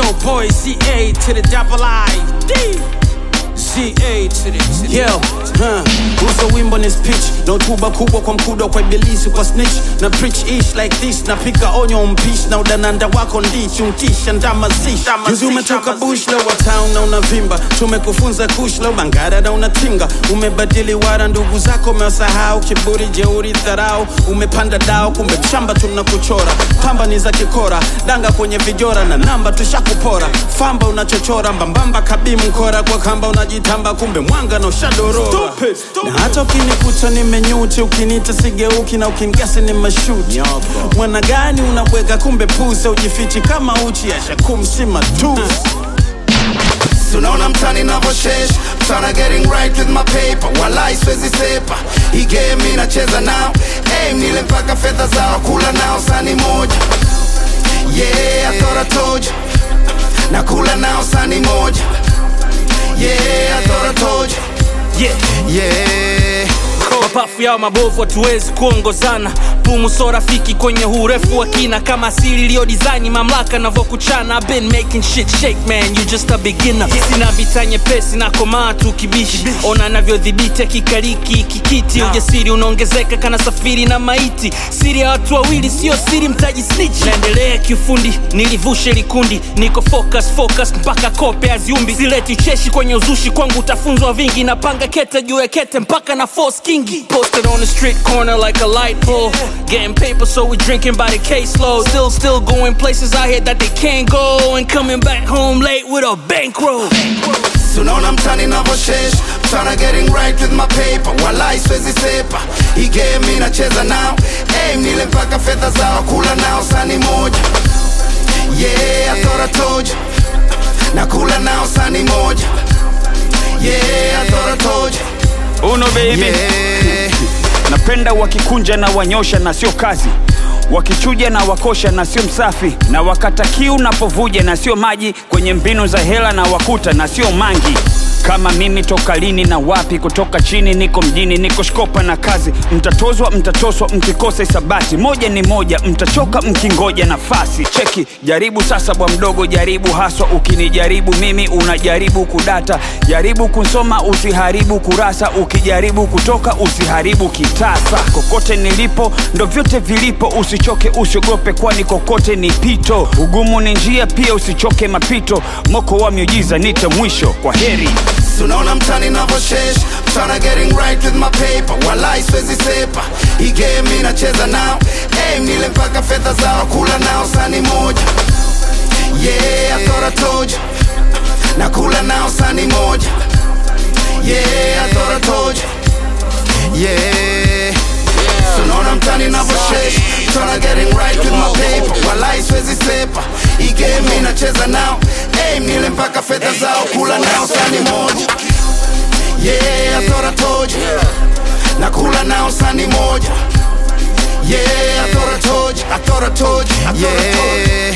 Yo, boy, CA to the double I. D. CA to the, to the Yo, huh. Uso wimbo ni speech na hotuba kubwa kwa mkuda kwa ibilisi kwa snitch na preach ish like this na pika onyo mpish na udananda wako ndichi untisha ndama zish juzi umetoka bush leo wa town na unavimba tumekufunza kush leo mangara na unatinga umebadili wara ndugu zako umewasahau kiburi jeuri dharau umepanda dao kumbe mshamba tunakuchora pamba ni za kikora danga kwenye vijora na namba tushakupora famba unachochora mbambamba kabi mkora kwa kamba unajitamba kumbe mwanga na ushadorora na hata ukinikuta nimenyuti ukinita sigeuki na ukingasi ni mashuti mwana gani unabweka kumbe pusa ujifichi kama uchi ashakumsima tu Tunaona mtani navoshesh Tryna getting right with my paper Walai siwezi sepa Hii game inacheza nao Aim nile mpaka fedha zao Kula nao sani moja Yeah, I thought I told you Nakula nao sani moja Yeah, I thought I told you yeah. Yeah mapafu yao mabovu hatuwezi kuongozana pumu so rafiki kwenye urefu wa kina kama asili iliyo design mamlaka navyokuchana I've been making shit shake man you just a beginner sina vita nyepesi na komaa tu kibishi ona navyodhibiti akikaliki kikiti ujasiri unaongezeka kana safiri na maiti siri ya watu wawili sio siri mtaji snitch naendelea kiufundi nilivushe likundi niko focus focus mpaka kope aziumbi sileti ucheshi kwenye uzushi kwangu utafunzwa vingi napanga kete juu ya kete mpaka na force kingi posted on the street corner like a light pole getting paper so we drinking by the caseload still still going places out here that they can't go and coming back home late with a bankroll Tunaona mtani navoshesh Tryna getting right with my paper Walai siwezi sepa Hii game inacheza nao Aim nile mpaka fedha zao Kula nao sani moja Yeah, I thought I told you Nakula nao sani moja Yeah, I thought I told you uno baby Yeah napenda wakikunja na wanyosha na sio kazi wakichuja na wakosha na sio msafi na wakata kiu napovuja na sio maji kwenye mbinu za hela na wakuta na sio mangi kama mimi toka lini na wapi kutoka chini niko mjini niko shkopa na kazi mtatozwa mtatoswa mkikosa isabati moja ni moja mtachoka mkingoja nafasi cheki jaribu sasa bwa mdogo jaribu haswa ukinijaribu mimi unajaribu kudata jaribu kunsoma usiharibu kurasa ukijaribu kutoka usiharibu kitasa kokote nilipo ndo vyote vilipo usichoke usiogope kwani kokote ni pito ugumu ni njia pia usichoke mapito moko wa miujiza nite mwisho kwa heri Tunaona mtani navoshesh Tryna getting right with my paper Walai siwezi sepa Hii game inacheza nao Aim nile mpaka fedha zao Kula nao sani moja Yeah, I thought I told you Nakula nao sani moja Yeah, I thought I told you Yeah Tunaona mtani navoshesh Tryna getting right with my paper Walai siwezi sepa Hii game inacheza nao Aim nile mpaka fedha zao Kula nao sani moja Yeah, I thought I told you Nakula nao sani moja Yeah, I thought I told you I thought I told you I thought I told you